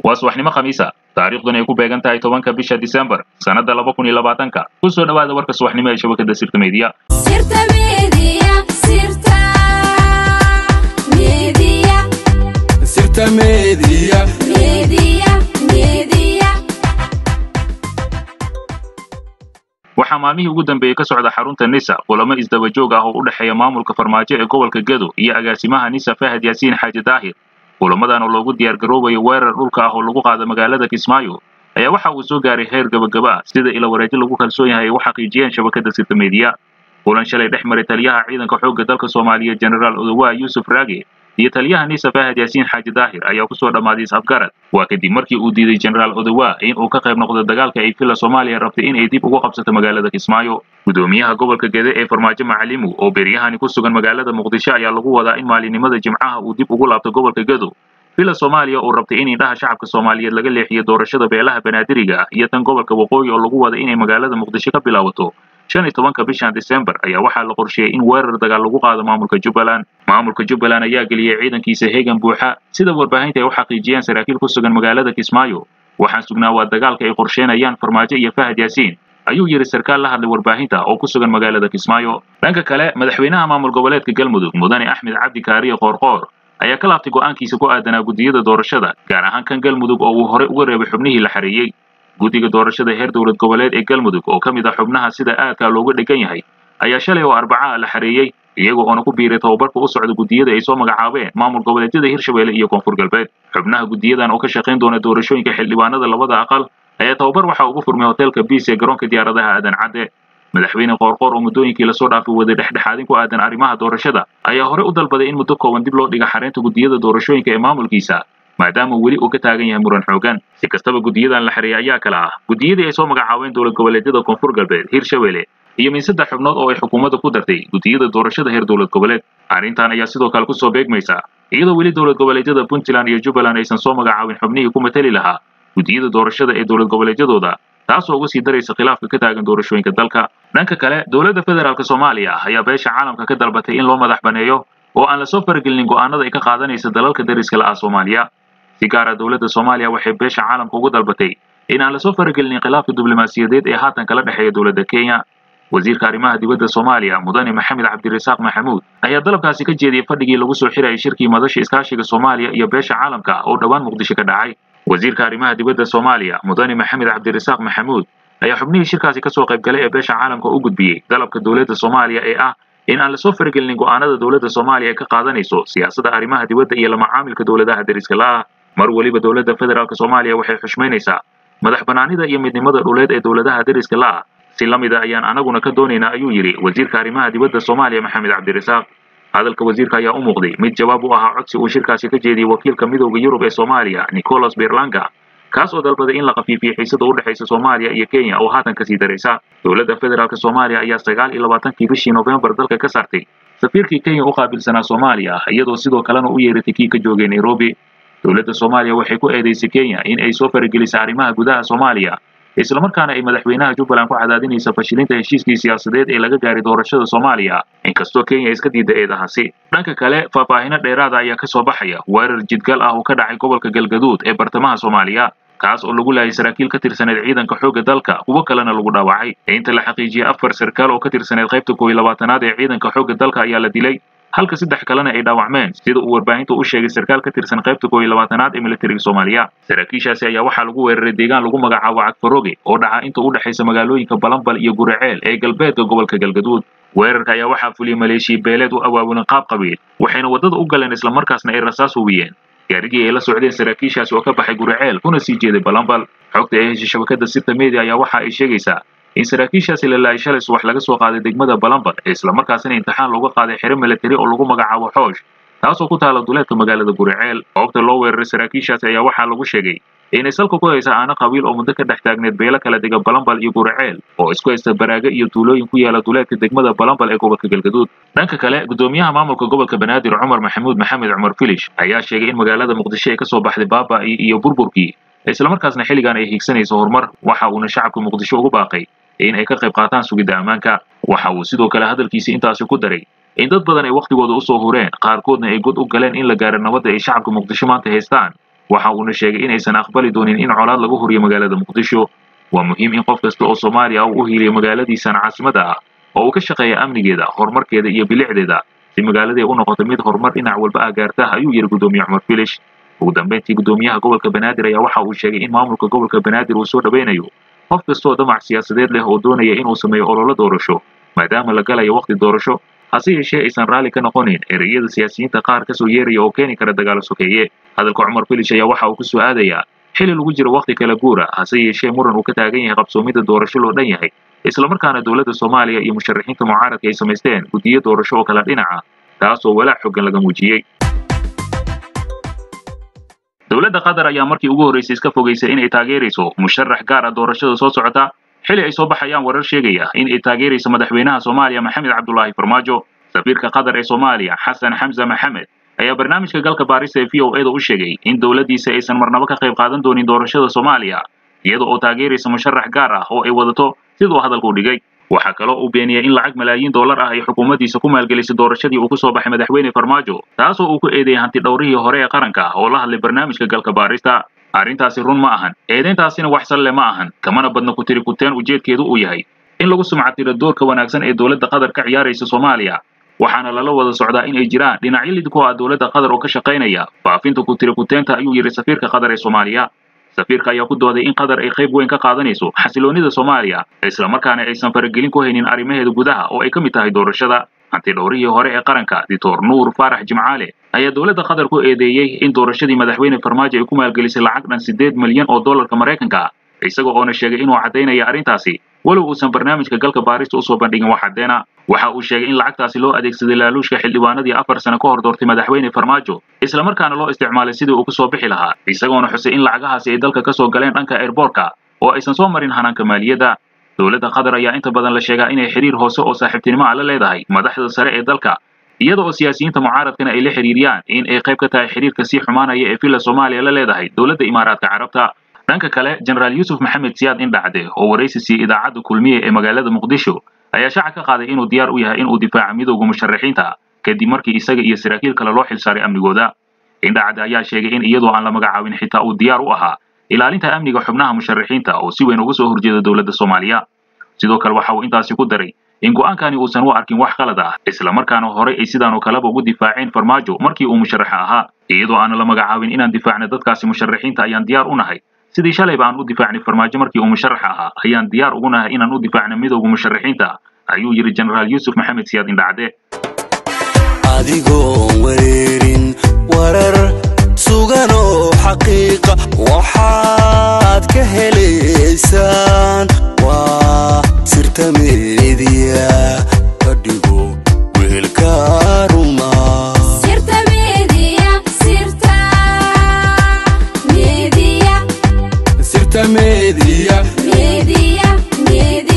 waa subaxnimo khamiisa taariikhduna ay ku beegan tahay tobanka bisha disembar sannadda laba kun iyo labaatanka ku soo dhowaada warka subaxnimo ee shabakadda sirta meediya Sirta Media, Sirta Media, Sirta Media. Media, Media. waxaa maalmihii ugu dambeeyey ka socda xarunta nisa kulamo isdaba joog ah oo u dhexeeya maamulka farmaajo ee gobolka gedo iyo agaasimaha nisa fahad yaasiin xaaji daahir kulamadan oo loogu diyaar garoobayo weerar dhulka ah oo lagu qaado magaalada kismaayo ayaa waxa uu soo gaaray heer gabagaba ah sida ila wareejo lagu kalsoon yahay ay u xaqiijiyeen shabakadda sirta meediya kulan shalay dhex maray taliyaha ciidanka xoogga dalka soomaaliya generaal odowa yuusuf raage iyo taliyaha nisa fahad yaasiin xaaji daahir ayaa kusoo dhammaaday is-afgarad waa kadib markii uu diiday generaal odowa in uu ka qayb noqdo dagaalka ay villa soomaaliya rabtay in ay dib ugu qabsato magaalada kismaayo gudoomiyaha gobolka gede ee farmaajo macalimu oo beryahani ku sugan magaalada muqdisho ayaa lagu wadaa in maalinimada jimcaha uu dib ugu laabto gobolka gedo villa soomaaliya oo rabtay in indhaha shacabka soomaaliyeed laga leexiyo doorashada beelaha banaadiriga ah iyo tan gobolka waqooyi oo lagu wada inay magaalada muqdisho ka bilaabato shan iyo tobanka bishan disembar ayaa waxaa la qorsheeyey in weerar dagaal lagu qaado maamulka jubbaland maamulka jubbaland ayaa geliyey ciidankiisa heegan buuxa sida warbaahinta ay u xaqiijiyeen saraakiil ku sugan magaalada kismaayo waxaan sugnaa waa dagaalka ay qorsheynayaan farmaajo iyo fahad yaasiin ayuu yidhi sarkaal la hadlay warbaahinta oo ku sugan magaalada kismaayo dhanka kale madaxweynaha maamul goboleedka galmudug mudane axmed cabdi kaariye qoorqoor ayaa ka laabtay go'aankiisa ku aadanaa guddiyada doorashada gaar ahaan kan galmudug oo uu horey uga reebay xubnihii la xareeyey guddiga doorashada heer dowlad goboleed ee galmudug oo ka mid ah xubnaha sida aadka looga dhegan yahay ayaa shalay oo arbacaha la xareeyey iyaga oona ku biiray tababarka u socda guddiyada ay soo magacaabeen maamul goboleedyada hirshabelle iyo koonfur galbeed xubnaha guddiyadan oo ka shaqayn doona doorashooyinka xildhibaanada labada aqal ayaa tababar waxa ugu furmay hoteelka biis ee garoonka diyaaradaha aadan cadde madaxweyne qoorqoor oo muddooyinkii lasoo dhaafay waday dhexdhexaadin ku aadan arrimaha doorashada ayaa horey u dalbaday in muddo kooban dib loo dhiga xareynta guddiyada doorashooyinka ee maamulkiisa maadaama weli uu ka taagan yahay muran xoogan si kastaba guddiyadan la xareeyay ayaa kala ah guddiyadii ay soo magacaabeen dowlad goboleedyada koonfur galbeed hirshabelle iyo min saddex xubnood oo ay xukuumadda ku dartay guddiyada doorashada heer dowlad goboleed arrintan ayaa sidoo kale kusoo beegmaysa iyadoo weli dowlad goboleedyada puntland iyo jubbaland aysan soo magacaabin xubnihii ku mateli lahaa guddiyada doorashada ee dowlad goboleedyadooda taasoo uga sii daraysa khilaafka ka taagan doorashooyinka dalka dhanka kale dowladda federaalk soomaaliya ayaa beesha caalamka ka dalbatay in loo madax baneeyo oo aan lasoo faragelinin go'aanada ay ka qaadanaysa dalalka dariska la ah soomaaliya si gaara dowladda soomaaliya waxay beesha caalamka ugu dalbatay in aan lasoo faragelinin khilaafka diblomaasiyadeed ee haatan kala dhexeeya dowladda kenya wasiirka arrimaha dibadda soomaaliya mudane maxamed cabdirasaaq maxamuud ayaa dalabkaasi ka jeediyey fadhigii lagu soo xirayay shirkii madasha iskaashiga soomaaliya iyo beesha caalamka oo dhowaan muqdisho ka dhacay wasiirka arrimaha dibadda soomaaliya mudane maxamed cabdirasaaq maxamuud ayaa xubnihii shirkaasi kasoo qaybgalay ee beesha caalamka u gudbiyey dalabka dowladda soomaaliya ee ah in aan lasoo faragelinin go'aanada dowladda soomaaliya ee ka qaadanayso siyaasadda arrimaha dibadda iyo lamacaamilka dowladaha dariska la'ah mar weliba dowladda federaalk soomaaliya waxay xushmaynaysaa madax banaanida iyo midnimada dhuleed ee dowladaha dariska la'ah si la mid a ayaan anaguna ka doonaynaa ayuu yidhi wasiirka arrimaha dibadda soomaaliya maxamed cabdirasaaq hadalka wasiirka ayaa u muuqday mid jawaab u ahaa codsi uu shirkaasi ka jeediyey wakiilka midowda yurub ee soomaaliya nicolas berlanga kaas oo dalbaday in la khafiifiyo xiisada u dhexaysa soomaaliya iyo kenya oo haatan kasii daraysa dowladda federaalk soomaaliya ayaa sagaal iyo labaatankii bishii noofembar dalka ka saartay safiirkii kenya u qaabilsanaa soomaaliya iyadoo sidoo kalena u yeeratay kii ka joogay nairobi dowladda soomaaliya waxay ku eedaysay kenya in ay soo faragelisay arrimaha gudaha soomaaliya islamarkaana ay madaxweynaha jubbaland ku cadaadinaysa fashilinta heshiiskii siyaasadeed ee laga gaaray doorashada soomaaliya inkastoo kenya iska diida eedahaasi dhanka kale faahfaahino dheeraada ayaa ka soo baxaya weerar jidgal ah oo ka dhacay gobolka galgaduud ee bartamaha soomaaliya kaas oo lagu laayay saraakiil ka tirsaneed ciidanka xoogga dalka kuwo kalena lagu dhaawacay inta la xaqiijiyey afar sarkaal oo ka tirsaneed qaybta koob iyo labaatanaad ee ciidanka xoogga dalka ayaa la dilay halka saddex kalena ay dhaawacmeen sida uu warbaahinta u sheegay sarkaal ka tirsan qaybta koob iyo labaatanaad ee militariga soomaaliya saraakiishaasi ayaa waxaa lagu weeraray deegaan lagu magacaabo cagfaroge oo dhaca inta u dhexaysa magaalooyinka balambal iyo guraceel ee galbeedka gobolka galgaduud weerarka ayaa waxaa fuliyey maleeshiya beeleed u awaabulan qaab qabiil waxayna waddada u galeen islamarkaasna ay rasaas hubiyeen gaarigii ay la socdeen saraakiishaasi oo ka baxay guraceel kuna sii jeeday balambal xogta ee heshay shabakadda sirta media ayaa waxa ay sheegaysaa in saraakiishaasi la laayay shalay subax laga soo qaaday degmada balambal ee islamarkaasina imtixaan looga qaaday xero militari oo lagu magacaabo xoosh taasoo ku taala duleedka magaalada guraceel goobta loo weeraray saraakiishaasi ayaa waxaa lagu sheegay inay salka ku haysa aana qabiil oo muddo ka dhex taagneed beelo kala dega balambal iyo guraceel oo isku haysta baraaga iyo tuulooyin ku yaala duleedka degmada balambal ee gobolka galgaduud dhanka kale gudoomiyaha maamulka gobolka banaadir cumar maxamuud maxamed cumar filish ayaa sheegay in magaalada muqdisho ay kasoo baxday baaba iyo burburkii islamarkaasna xilligan ay hiigsanayso horumar waxa uuna shacabka muqdisho ugu baaqay in ay ka qayb qaataan sugidda ammaanka waxa uu sidoo kale hadalkiisa intaasi ku daray in dad badan ay wakhtigooda usoo hureen qaarkoodna ay god u galeen in la gaaro nabadda ay shacabka muqdisho maanta haystaan waxa uuna sheegay inaysan aqbali doonin in colaad lagu horiyo magaalada muqdisho waa muhiim in qof kasta oo soomaaliya uu u hiiliyo magaaladiisan caasimada ah oo uu ka shaqeeya amnigeeda horumarkeeda iyo bilicdeeda si magaaladii u noqoto mid horumar dhinac walba ah gaarta ayuu yidhi gudoomiye cumar filish ugu dambeyntii gudoomiyaha gobolka banaadir ayaa waxa uu sheegay in maamulka gobolka banaadir uu soo dhaweynayo qof kastoo damac siyaasadeed leh oo doonaya inuu sameeyo ololo doorasho maadaama la galayo wakhti doorasho hase yeeshee aysan raalli ka noqonin ereyada siyaasiyiinta qaar kasoo yeeraya oo keeni kara dagaalo sokeeye hadalka cumar filish ayaa waxa uu ku soo aadayaa xili lagu jiro wakhti kala guura hase yeeshee muran uu ka taagan yahay qabsoomidda doorasho loo dhan yahay islamarkaana dowladda soomaaliya iyo musharaxiinta mucaaradka ay samaysteen guddiyo doorasho oo kala dhinaca taasoo walaac xoogan laga muujiyey dowladda qatar ayaa markii ugu horreysay iska fogaysay inay taageerayso musharax gaar ah doorashada soo socota xili ay soo baxayaan warar sheegaya in ay taageerayso madaxweynaha soomaaliya maxamed cabdulaahi farmaajo safiirka qatar ee soomaaliya xasan xamse maxamed ayaa barnaamijka galka baarista ee v o eda u sheegay in dowladdiisa aysan marnabo ka qayb qaadan doonin doorashada soomaaliya iyada oo taageeraysa musharax gaar ah oo ay wadato siduu hadalka u dhigay waxaa kaloo uu beeniyey in lacag malaayiin dollar ah ay xukuumaddiisa ku maalgelisay doorashadii uu ku soo baxay madaxweyne farmaajo taasoo uu ku eedeeyey hanti dhowrihii hore ee qaranka oo la hadlay barnaamijka galka baarista arrintaasi run ma ahan eedayntaasina wax salle ma ahan kamana badna ku tiri kuteen ujeedkeedu uu yahay in lagu sumcatiro doorka wanaagsan ee dowladda qatar ka ciyaaraysa soomaaliya waxaana lala wada socdaa in ay jiraan dhinacyo lid ku ah dowladda qatar oo ka shaqaynaya faafinta ku tiri kuteenta ayuu yidhi safiirka qatar ee soomaaliya safiirka ayaa ku dooday in qatar ay qayb weyn ka qaadanayso xasiloonida soomaaliya islamarkaana aysan faragelin ku haynin arrimaheeda gudaha oo ay ka mid tahay doorashada hanti dhowrihii hore ee qaranka dictor nuur faarax jimcaale ayaa dowladda qatar ku eedeeyey in doorashadii madaxweyne farmaajo ay ku maalgelisay lacag dhan siddeed milyan oo dollarka maraykanka isaga oona sheegay inuu caddaynaya arrintaasi walow uusan barnaamijka galka baarista usoo bandhigin wax caddeena waxa uu sheegay in lacagtaasi loo adeegsaday laaluushka xildhibaanadii afar sano ka hor doortay madaxweyne farmaajo islamarkaana loo isticmaalay sidii uu kusoo bixi lahaa isagoona xusay in lacagahaasi ay dalka kasoo galeen dhanka airboortka oo aysan soo marin hanaanka maaliyadda dowladda qatar ayaa inta badan la sheegaa inay xiriir hoose oo saaxiibtinimo ah la leedahay madaxda sare ee dalka iyada oo siyaasiyiinta mucaaradkana ay la xiriiriyaan in ay qayb ka tahay xiriirka sii xumaanaya ee villa soomaaliya la leedahay dowladda imaaraadka carabta dhanka kale jenaraal yuusuf maxamed siyaad indhacde oo waraysi siiyey idaacadda kulmiye ee magaalada muqdisho ayaa shaaca ka qaaday inuu diyaar u yahay inuu difaaco midowga musharaxiinta kadib markii isaga iyo saraakiil kale loo xilsaaray amnigooda indhacde ayaa sheegay in iyadoo aan la magacaabin xitaa uu diyaar u ahaa ilaalinta amniga xubnaha musharaxiinta oo si weyn uga soo horjeeda dowladda soomaaliya sidoo kale waxa uu intaasi ku daray in go'aankani uusan u arkin wax qalad ah islamarkaana horey ay sidaanoo kaleba ugu difaaceen farmaajo markii uu musharaxa ahaa iyadoo aanan la magacaabin inaan difaacna dadkaasi musharaxiinta ayaan diyaar u nahay sidii shalayba aan u difaacnay farmaajo markii uu musharax ahaa ayaan diyaar ugu nahay inaan u difaacna midowga musharaxiinta ayuu yidhi jenaraal yuusuf maxamed siyaad indhacde adigoon wareerin warar sugan oo xaqiiqa waxaad ka helaysaan waa sirta meediya ka dhigo weelka ruma Sirta media, sirta media, sirta meediya media, media.